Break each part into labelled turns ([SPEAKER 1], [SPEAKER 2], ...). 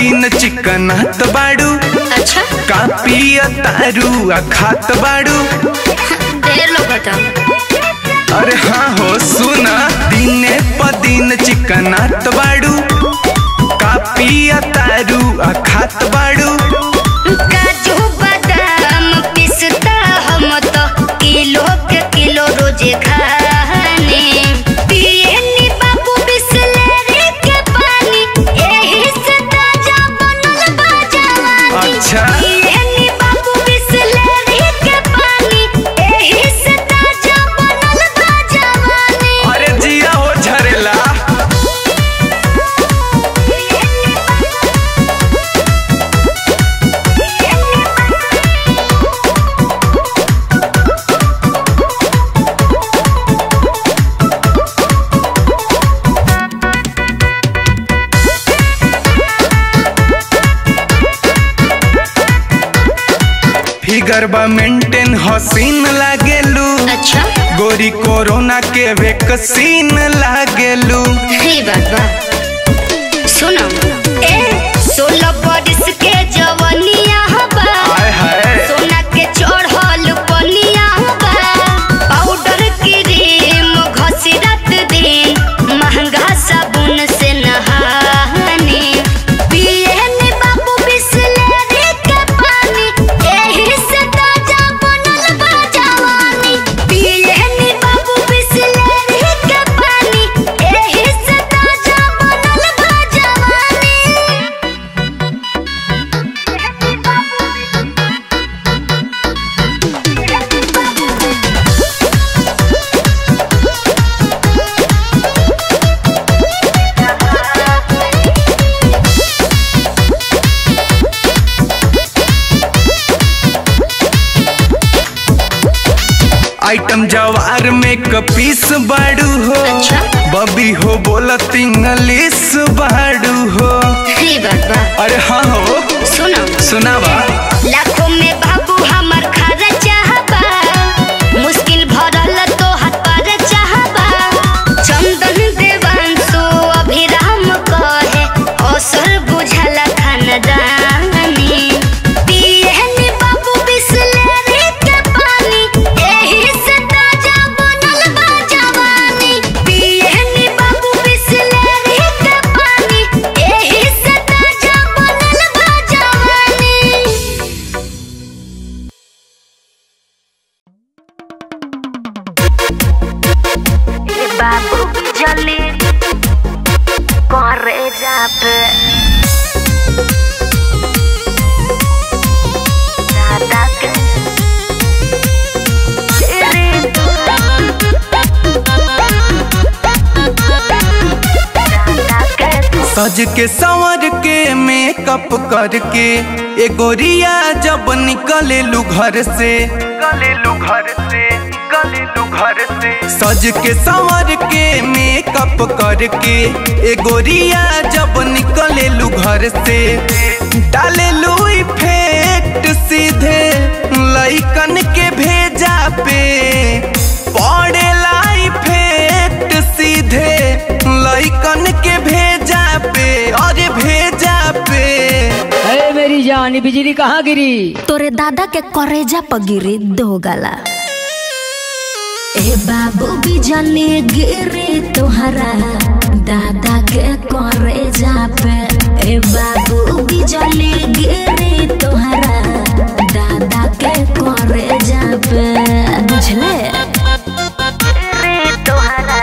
[SPEAKER 1] दिन चिकनात बाड़ू
[SPEAKER 2] अच्छा
[SPEAKER 1] कापी तारू आ खात बाड़ू
[SPEAKER 2] ढेर लोग बता
[SPEAKER 1] अरे हाँ हो सुना दिने प दिन चिकनात बाड़ू कापी तारू आ खात बाड़ू
[SPEAKER 2] काजू बादाम पिस्ता हम तो किलो के किलो रोजे खाने पिए नी बाबू बिसलेरी के पानी एही से ताजा बनल बा जवानी
[SPEAKER 1] अच्छा।
[SPEAKER 2] पिए नी बाबू बिसलेरी के पानी एही से ताजा बनल बा जवानी
[SPEAKER 1] अरे जिया हो झरेला फिगर बा मेंटेन हसीन लागेलू
[SPEAKER 2] अच्छा
[SPEAKER 1] गोरी कोरोना के वैक्सीन लागेलू
[SPEAKER 2] ये बात बा सुनो ए सोलह बरिस के जवनिया बा
[SPEAKER 1] हाय हाय
[SPEAKER 2] सोना के चढ़ल पनिया बा पाउडर क्रीम घसी रात दिन महंगा साबुन से नहाने पिए ने बाबू बिसलेरी के पानी एही से ताजा बनल बा जवानी पिए ने बाबू बिसलेरी के पानी एही से ताजा बनल बा जवानी
[SPEAKER 1] आइटम जवार में कपीस बाड़ू हो
[SPEAKER 2] अच्छा।
[SPEAKER 1] बबी हो बोलत इंग्लिश बाड़ू हो
[SPEAKER 2] ये बात बा
[SPEAKER 1] अरे हाँ हो
[SPEAKER 2] सुनो
[SPEAKER 1] सुनावा
[SPEAKER 2] लाखों में बाबू हमर खर्चा बा मुश्किल भरल तो हाथ पर चाहबा चंदन देवांशु अभिराम कहे असर बुझल खानदानी पियहनी बाबू बिसलेरी के पानी एही से ताजा बनल बा जवानी पियहनी बाबू बिसलेरी के पानी एही से ताजा बनल बा जवानी ए बाबू जल्दी करे जापे दादा के रे दादा के
[SPEAKER 1] सज के संवर के मेकअप करके ए गोरिया जब निकले लू घर से निकले लू घर से निकले लू घर से सज के संवर के मेकअप करके ए गोरिया जब निकले लू घर से डाले लू इफेक्ट सीधे लइकन के भेजा पे पड़ेला इफेक्ट सीधे लइकन के भेजा पे अरे भेजा पे
[SPEAKER 3] अरे मेरी जान ये बिजली कहाँ गिरी
[SPEAKER 4] तोरे दादा के करेजा पगिरी दो गला ए बाबू बिजली गिरी तोहरा दादा के करेजा पे ए बाबू बिजली गिरी तोहरा दादा के करेजा पे बुझले
[SPEAKER 2] रे तोहरा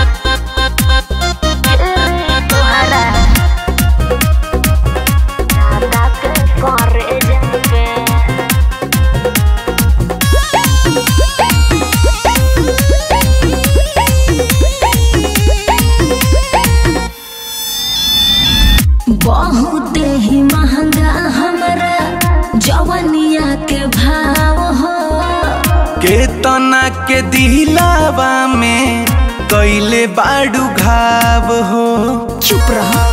[SPEAKER 2] रे तोहरा दादा के करे जापे
[SPEAKER 4] बहुत ही महंगा हमरा जवनिया के भाव हो
[SPEAKER 1] केतना के दिलावा में कैले बाड़ू घाव हो
[SPEAKER 4] चुप रहो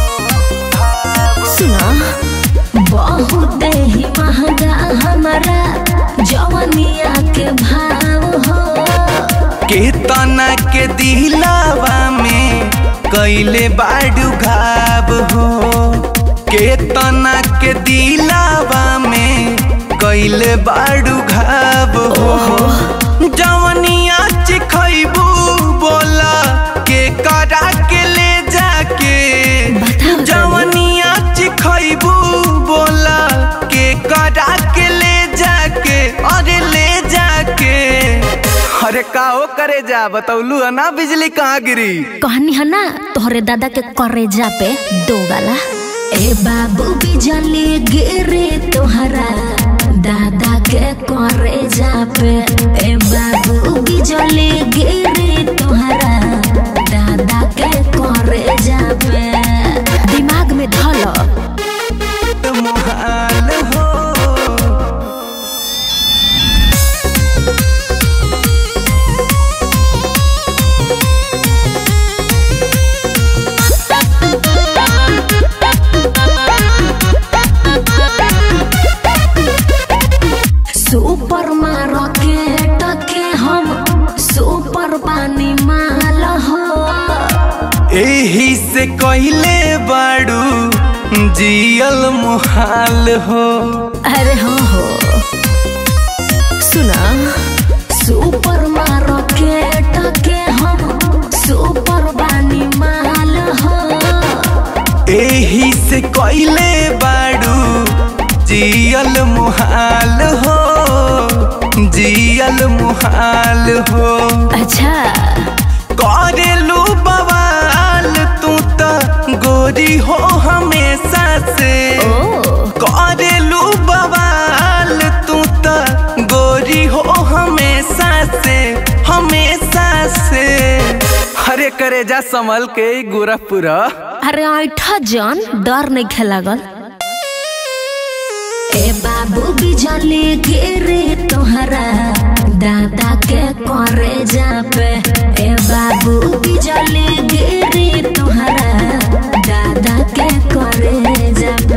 [SPEAKER 4] सुना बहुत ही महंगा हमारा जवनिया के भाव हो
[SPEAKER 1] केतना के दिलावा में कैले बाड़ू घाव हो केतना के दिलावा में कैले बाड़ू घाव हो जवनिया चिखैबू बोला के करा के ले जाके
[SPEAKER 4] बताओ तनी।
[SPEAKER 1] जवनिया चिखैबू बोला के करा के ले जाके अरे ले जाके अरे का हो करे जा बतौलू है ना बिजली कहाँ गिरी
[SPEAKER 4] कहनी है ना तोहरे दादा के करेजा पे दो गाला ए बाबू बिजली गिरे तोहरा दादा के करेजा पे ए बाबू बिजली गिरे तोहरा दादा के करेजा पे दिमाग में धल
[SPEAKER 1] मुहाल हो
[SPEAKER 4] सुपर मार्केट के हम सुपर पानी माल हो
[SPEAKER 1] एही से कहले बाड़ू जियल मुहाल हो
[SPEAKER 4] अरे हो हो सुना सुपर मार्केट के हम सुपर बानी माल हो
[SPEAKER 1] एही से कहले बाड़ू जियल मुहाल हो जियल मुहाल हो
[SPEAKER 4] अच्छा
[SPEAKER 1] करेलू बवाल तू तो गोरी हो हमेशा से
[SPEAKER 4] ओ
[SPEAKER 1] करेलू बवाल तू तो गोरी हो हमेशा से हमेशा से हरे करे जा संभल के गोरखपुरा
[SPEAKER 4] अरे ऐठा जन डर नहीं खेलागल ए बाबू बिजली गिरे तोहरा दादा के करे जा पे ए बाबू बिजली गिरे तोहरा दादा के करे जा पे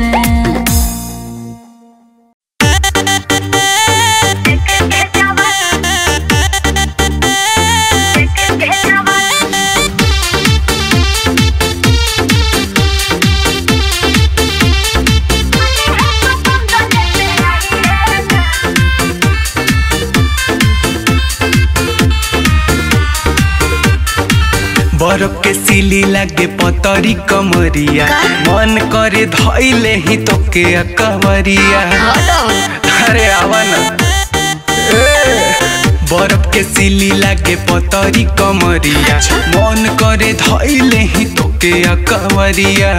[SPEAKER 1] बरफ के सिली लागे पतरी कमरिया मन करे धैले ही तो के कवरिया अरे आवा ना ए, बरफ के सिली लागे पतरी कमरिया मन करे धैले ही तो के कवरिया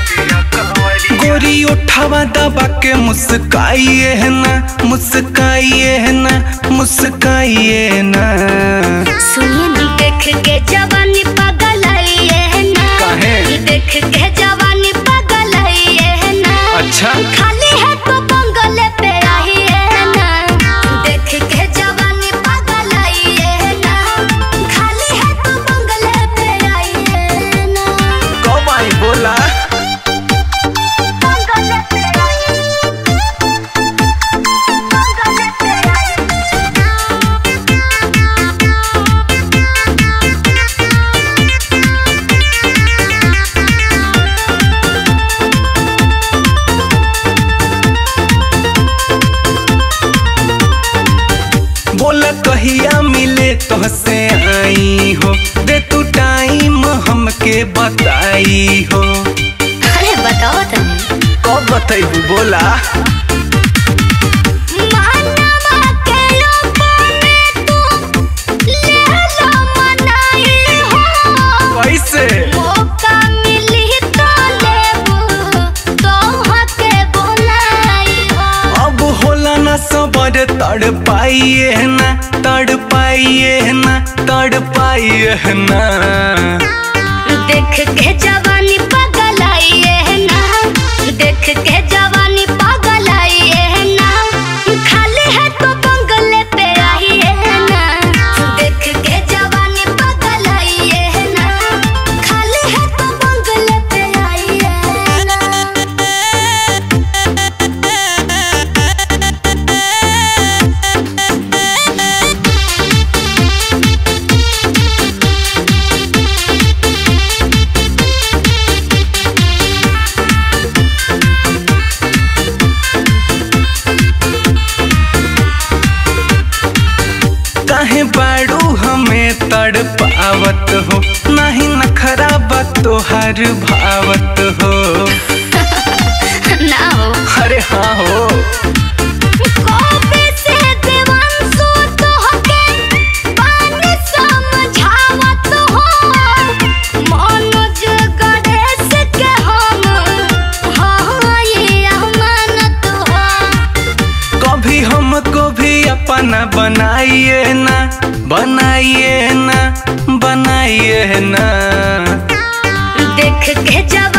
[SPEAKER 1] गोरी उठावा दबा के मुस्काइए है ना मुस्काइए है ना मुस्काइए ना
[SPEAKER 4] सुनिए ना
[SPEAKER 2] देख के जवानी पागल है ना
[SPEAKER 1] काहे?
[SPEAKER 2] देख के जवानी पागल है ना
[SPEAKER 1] अच्छा
[SPEAKER 2] खाली है तो बंगले पे आई है ना देख के जवानी पागल है ना खाली है तो बंगले पे आई है ना
[SPEAKER 1] कब आई बोला
[SPEAKER 2] बंगले पे आई बंगले पे आई
[SPEAKER 1] बोला कहिया मिले तोहसे आई हो दे तू टाइम हमके बताई हो
[SPEAKER 2] अरे बताओ तनी
[SPEAKER 1] कब बतैबू बोला
[SPEAKER 2] मानवा के लोपने तू ले लो मनाई हो
[SPEAKER 1] कैसे
[SPEAKER 2] मौका मिली तो लेबू तो हके बोलाई हो
[SPEAKER 1] अब होला ना सबर तड़ पाइए ना तड़ पाइए ना तड़ पाइए ना
[SPEAKER 2] देख के जवानी पागल आई है ना देख के जवानी पागल आई है ना खाली है तो बंगले पे आई है ना देख के जवानी पागल आई है ना खाली है तो बंगले पे आई है ना
[SPEAKER 1] ओ काहे बाड़ू हमें तड़पावत हो नहीं नखरा बा तोहार भावत हो
[SPEAKER 2] ना हो
[SPEAKER 1] अरे हाँ हो
[SPEAKER 2] कबे से देवांशु तोहके पानी समझावत हो मनोज गणेश के हम हाय अमानत हो
[SPEAKER 1] कभी हमको भी अपना बनाइए ना बनाइए ना बनाइए ना
[SPEAKER 2] देख के जब